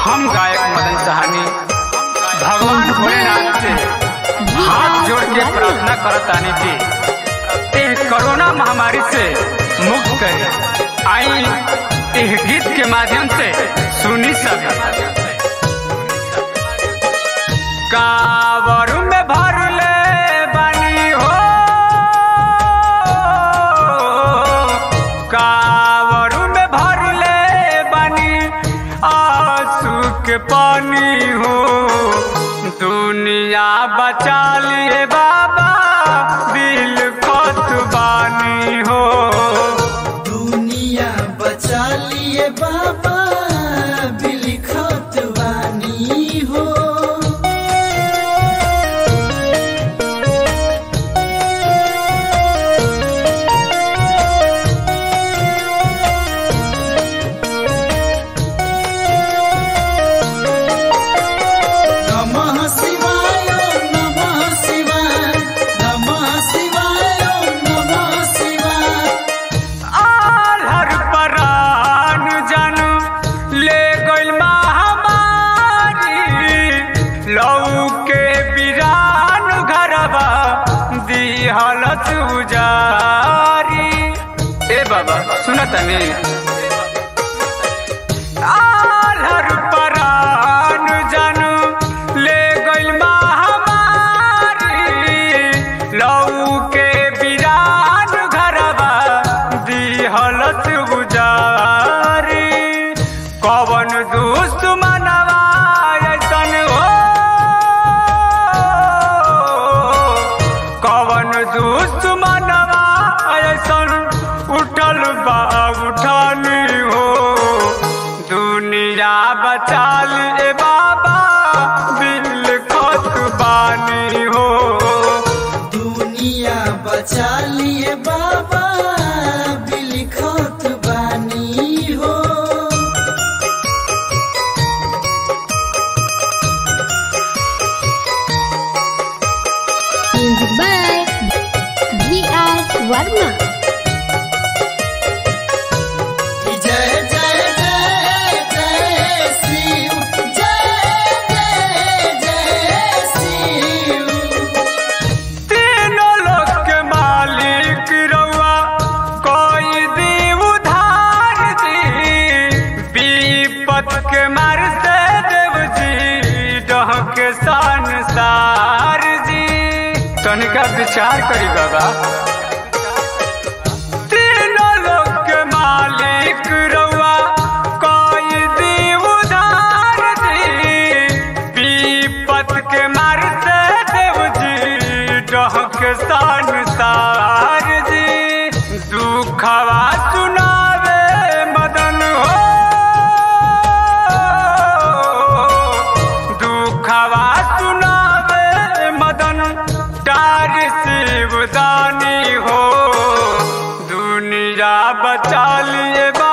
हम गायक मदन सहानी भगवान भोलेनाथ से हाथ जोड़ के प्रार्थना करतानी कि एह कोरोना महामारी से मुक्त करे आई एह गीत के माध्यम से सुनी सब कावर में भर ले बानी हो कावर में भर ले बानी आंसू के पानी हो दुनिया बचा लिए बाबा दिल खोत बानी हो दुनिया बचा लिए बाबा बिलखत वानी हो नमः शिवाय नमः शिवाय नमः शिवाय नमः शिवाय आलर परान जन ले गइल महामारी लऊ के बिरान घरबा दिहल उजारी ए बाबा सुनत नहीं आलर परान जन ले गइल महामारी लऊ के बिरान घरबा दिहलत गुजारी कवन दुश्मनवा ऐसन हो कवन दुश्मनवा ऐसन उठल बा उठानी हो दुनिया बचा ले बाबा दिल खोत बानी हो दुनिया बचा लिए बाबा बिलखत बानी हो Music by V.R. Varma. जय जय जय जय शिव जय जय जय शिव तीनों लोक के मालिक रउआ कोई दी उधार दी विपत के मार से देव जी डह के संसार जी तनिका विचार करी बाबा तीनों लोक के मालिक रउआ कोई दी उधार दी विपत के मार से देव जी डहक संसार जी दुखवा सुनावे मदन हो दुखवा सुनावे मदन डार शिवदानी हो दुनिया बचा लिए बा